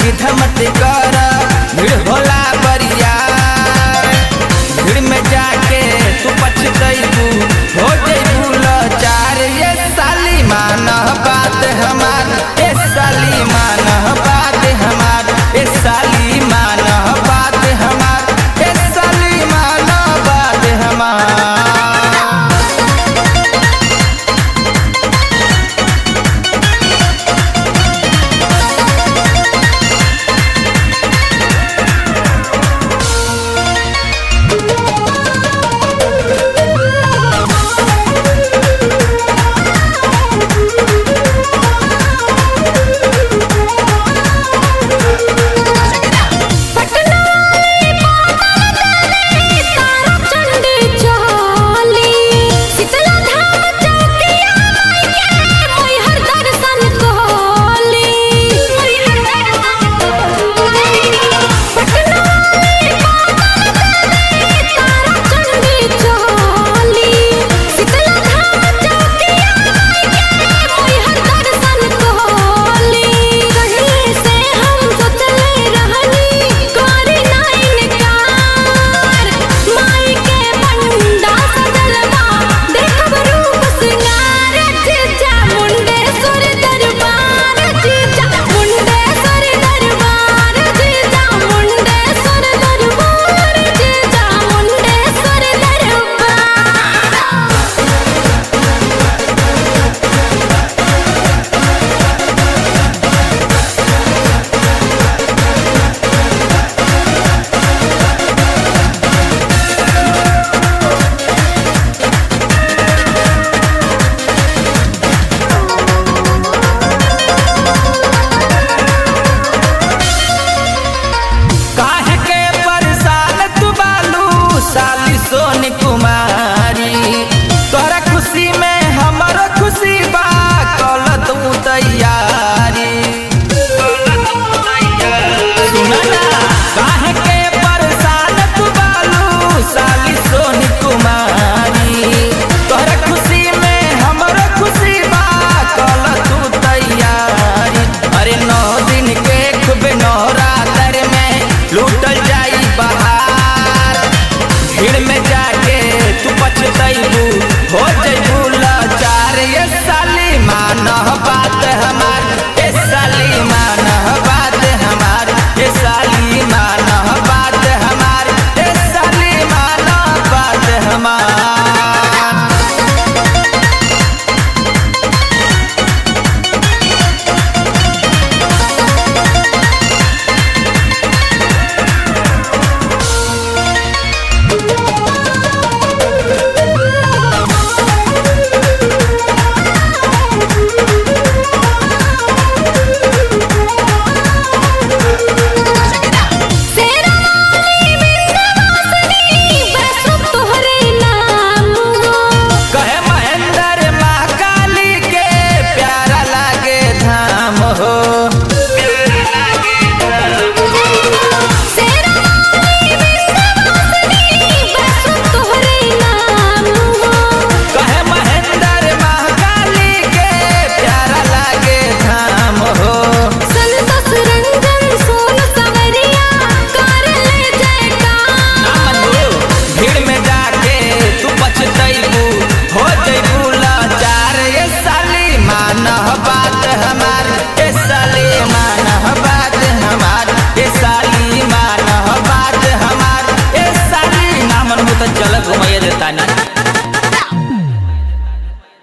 जिद मत कर भीड़ होला बरिया भीड़ में जाके तू पछतैबू हो जैबू लाचार ये साली मान बात हमार ए साली मान बात हमार ए साली मान बात हमार ए साली मान बात हमार पटना तारा चंडी चली शीतला धाम चौकिया के मैहर दर्शन कहली पटना तारा चंडी चली शीतला धाम चौकिया के मैहर दर्शन कहली कहीं से हम सोचले रहनी करी नाइन कार माई के पंडा सजलवा देखब रूप सिंगार जीजा मुंडेश्वर दरबार जीजा मुंडेश्वर दरबार जीजा मुंडेश्वर दरबार जीजा मुंडेश्वर दरबार काहे के परेशान तू बालू साली सोनी कुमारी तोहरा खुशी में हमरो खुशी बा कल तू तैयारी सुना ना काहे के परेशान तू बालू साली सोनी कुमारी तोहरा खुशी में हमरो खुशी बा कल तू तैयारी अरे नौ दिन के खूब नवरात्र में लूटल जाई बहार भीड़ में जाके तू पछतैबू हो जैबू लाचार ये साली मान बात हमार ये साली मान बात हमार ये साली मान बात हमार ये साली मान बात हमार शेरावाली विंध्यवासिनी बसु तोहरे नाम कहे महेंद्र महाकाली के प्यारा लागे धाम हो शेरावाली विंध्यवासिनी बसु तोहरे नाम कहे महेंद्र महाकाली के प्यारा लागे धाम हो संतोष रंजन सोन सवरिया कर ले जयकार भीड़ में जाके तू पछतैबू हो जैबू लाचार ये साली मान बात हमार ये साली मान बात हमार ये साली मान बात हमार ये साली नामन में तो चल घुमाइए देता ना